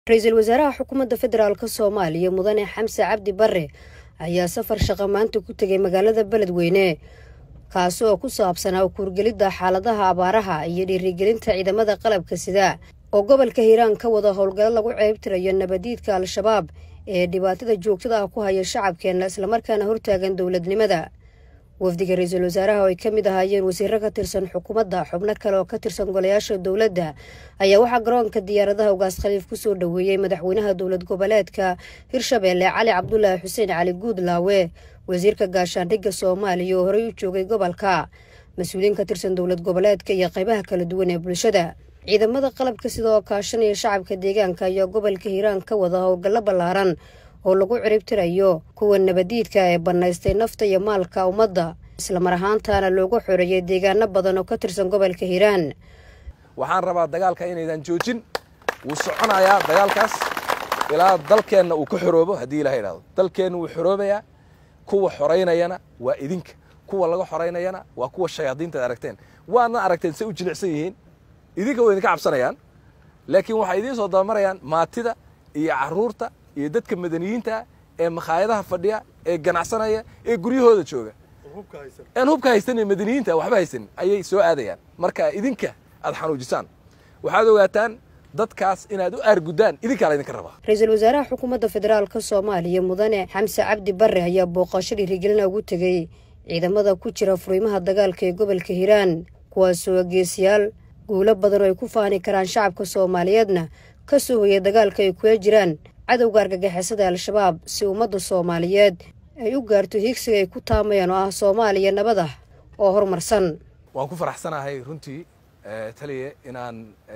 ra-iisul wasaaraha xukuumadda federaalk soomaaliya mudane xamse cabdi bare ayaa safar shaqo maanta ku tegay magaalada beledweyne kaasi oo ku saabsanaa kuurgelidda xaaladaha abaaraha iyo dhiirigelinta ciidamada qalabka sida oo gobolka hiiraan ka wada howlgallo lagu ceebtirayo nabadiidka al-shabaab ee dhibaatada joogtada ah ku haya shacabkeenna islamarkaana hortaagan dowladnimada wafdiga ra-iisul wasaaraha oo ay ka mid ahaayeen wasiiro ka tirsan xukuumadda xubno kale oo ka tirsan golayaasha dowladda ayaa waxaa garoonka diyaaradaha ugaas khaliif kusoo dhoweeyey madaxweynaha dowlad goboleedka hirshabeelle cali cabdulaahi xuseen cali guudlaawe wasiirka gaashaandhigga soomaaliya oo horey u joogay gobolka mas-uuliyiin ka tirsan dowlad goboleedka iyo qaybaha kala duwan ee bulshada ciidamada qalabka sidoo kaashanaya shacabka deegaanka ayaa gobolka hiiraan ka wada howlgallo ballaaran oo lagu ciribtirayo kuwa nabadiidka ee bannaystay nafta iyo maalka ummadda islamar ahaantaana loogu xoreeyay deegaano badan oo ka tirsan gobolka hiiraan waxaan rabaa dagaalka inaydan joojin wuu soconayaa dagaalkaas ilaa dalkeenna uu ka xoroobo haddii ilaha idhahdo dalkeenna wuu xoroobayaa kuwa xoraynayana waa idinka kuwa laga xoraynayana waa kuwa shayaadiintaad aragteen waadna aragteen say u jilicsan yihiin idinka way idinka cabsanayaan laakiin waxay idiin soo dabamarayaan maatida iyo caruurta iyo dadka madaniyiinta ee makhaayadaha fadhiya ee ganacsanaya ee guryahooda jooga aan hubka haysan ee madaniyiinta waxba haysanin ayay soo aadayaan marka idinka aad xanuujisaan waxaad ogaataan dadkaas inaad u aarguddaan idinkaa laydinka rabaa ra-iisul wasaaraha xukuumadda federaalka soomaaliya mudane xamse cabdi bare ayaa booqasho dhiirigelina ugu tegey ciidamada ku jira furiimaha dagaalka ee gobolka hiiraan kuwaasoo geesiyaal guulo badan oo ay ku faani karaan shacabka soomaaliyeedna ka soo hoyay dagaalka ay kula jiraan cadowga argagixisada al-shabaab si ummadda soomaaliyeed ay u gaarto hiigsiga ay ku taamayaan oo ah soomaaliya nabad ah oo horumarsan waan ku faraxsanahay runtii taliye inaan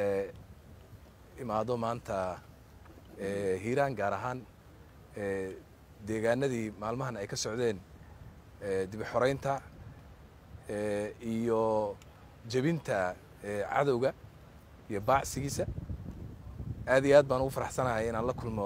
imaado maanta hiiraan gaar ahaan deegaanadii maalmahan ay ka socdeen dibi xoraynta iyo jebinta cadowga iyo baacsigiisa aad iyo aad baan ugu faraxsanahay inaan la kulmo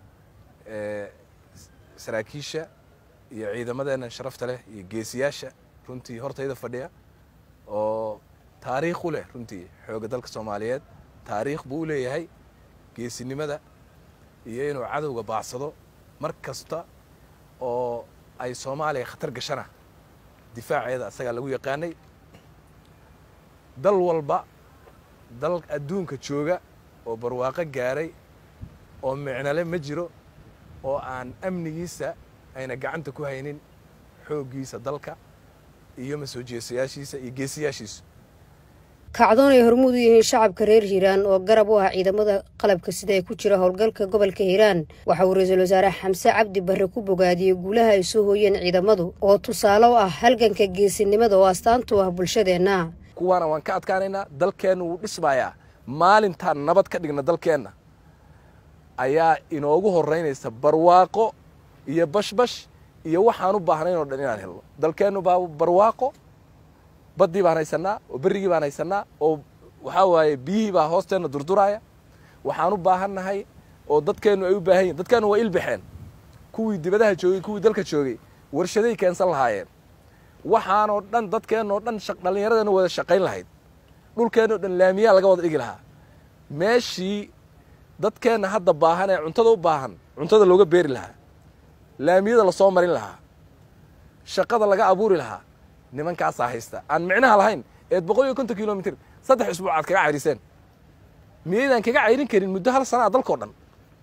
saraakiisha iyo ciidamadeenna sharafta leh iyo geesiyaasha runtii hortayda fadhiya oo taariikh u leh runtii xoogga dalka soomaaliyeed taariikh buu u leeyahay geesinimada iyo inuu cadowga baacsado mar kasta oo ay soomaaliya khatar gashana difaaceeda asagaa lagu yaqaanay dal walba dal adduunka jooga oo barwaaqo gaaray oo micnale ma jiro oo aan amnigiisa ayna gacanta ku haynin xooggiisa dalka iyo masoo jeesayaashiisa iyo geesiyaashiisu kacdoon ay hormuud u yihiin shacabka reer hiiraan oo garab u ah ciidamada qalabka sida ee ku jira howlgalka gobolka hiiraan waxa uu ra-iisul wasaare xamse cabdi bare ku bogaadiyey guulaha ay soo hooyeen ciidamadu oo tusaale u ah halganka geesinimada oo astaantu ah bulshadeenna kuwaana waan ka adkaanaynaa dalkeenna wuu dhismayaa maalintaan nabad ka dhigna dalkeenna ayaa inoogu horraynaysa barwaaqo iyo bashbash iyo waxaan u baahnayn oo dhan inaan helno dalkeennu baa barwaaqo baddii baan haysannaa oo berrigii baan haysannaa oo waxaa waaye biyihii baa hoosteenna durduraaya waxaan u baahannahay oo dadkeennu ay u baahan yihin dadkeennu waa ilbaxeen kuwii dibadaha joogay kuwii dalka joogay warshaday keensan lahaayeen waxaanoo dhan dadkeennoo dhan dhallinyaradeennu wada shaqayn lahayd dhulkeennoo dhan laamiyaa laga wada dhigi lahaa meeshii dadkeenna hadda baahan ee cuntada u baahan cuntada looga beeri lahaa laamiyada lasoo marin lahaa shaqada laga abuuri lahaa nimankaasaa haysta aan micnaha lahayn eed boqol iyo konton kilomitr saddex isbuuc aad kaga cayriseen miyaydaan kaga cayrin karin muddo hal sanaa dalkao dhan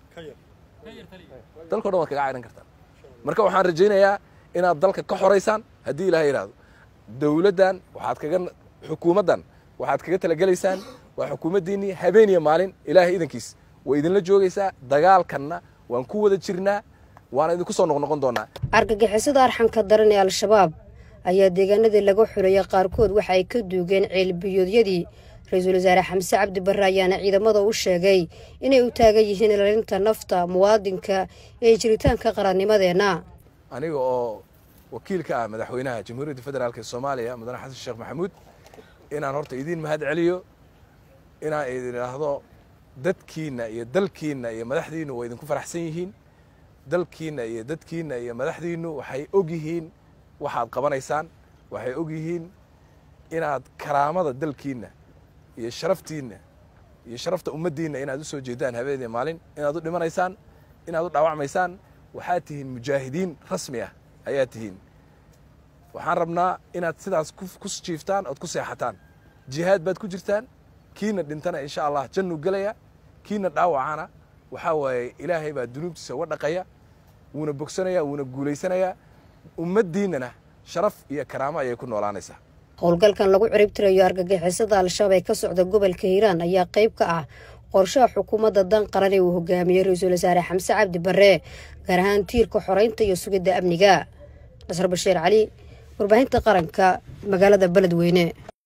dalkao dhan waad kaga cayrin kartaan marka waxaan rajaynayaa inaad dalka ka xoraysaan haddii ilaha yidhaahdo dowladdan waxaad kaga xukuumaddan waxaad kaga talagelaysaan waa xukuumaddiinnii habeen iyo maalin ilaahay idankiis way idinla joogaysaa dagaalkanna waan ku wada jirnaa waana idinku soo noqnoqon doonaa argagixisada arxanka daran ee al-shabaab ayaa deegaanadii laga xoreeyay qaarkood waxa ay ka duugeen ceelbiyoodyadii ra-iisul wasaare xamse cabdi bare ayaana ciidamada u sheegay inay u taagan yihiin ilaalinta nafta muwaadinka ee jiritaanka qarannimadeenna aniga oo wakiilka ah madaxweynaha jamhuuriyadda federaalk ee soomaaliya mudane xasan sheekh maxamuud inaan horta idiin mahad celiyo inaan idin idhaahdo dadkiinna iyo dalkiinna iyo madaxdiinnu waa idinku faraxsan yihiin dalkiinna iyo dadkiinna iyo madaxdiinnu waxay og yihiin waxaad qabanaysaan waxay og yihiin inaad karaamada dalkiinna iyo sharaftiinna iyo sharafta ummaddiinna inaad u soo jeedaan habeenii maalin inaad u dhimanaysaan inaad u dhaawacmaysaan waxaad tihiin mujaahidiin rasmi ah ayaad tihiin waxaan rabnaa inaad sidaas ku jiiftaan ood ku seexataan jihaad baad ku jirtaan kiina dhintana insha allah jannu gelaya kiina dhaawacana waxaa waaye ilaahay baa dunuubtiisa uga dhaqaya wuuna bogsanaya wuuna guulaysanayaa ummaddiinnana sharaf iyo karaamo ayay ku noolaanaysaa howlgalkan lagu ciribtirayo argagixisada al-shabaab ee ka socda gobolka hiiraan ayaa qayb ka ah qorshaha xukuumadda dan qaran ee uu hogaamiyey ra-iisul wasaare xamse cabdi barre gaar ahaan tiirka xoreynta iyo sugidda amniga nasar bashiir cali warbaahinta qaranka magaalada beledweyne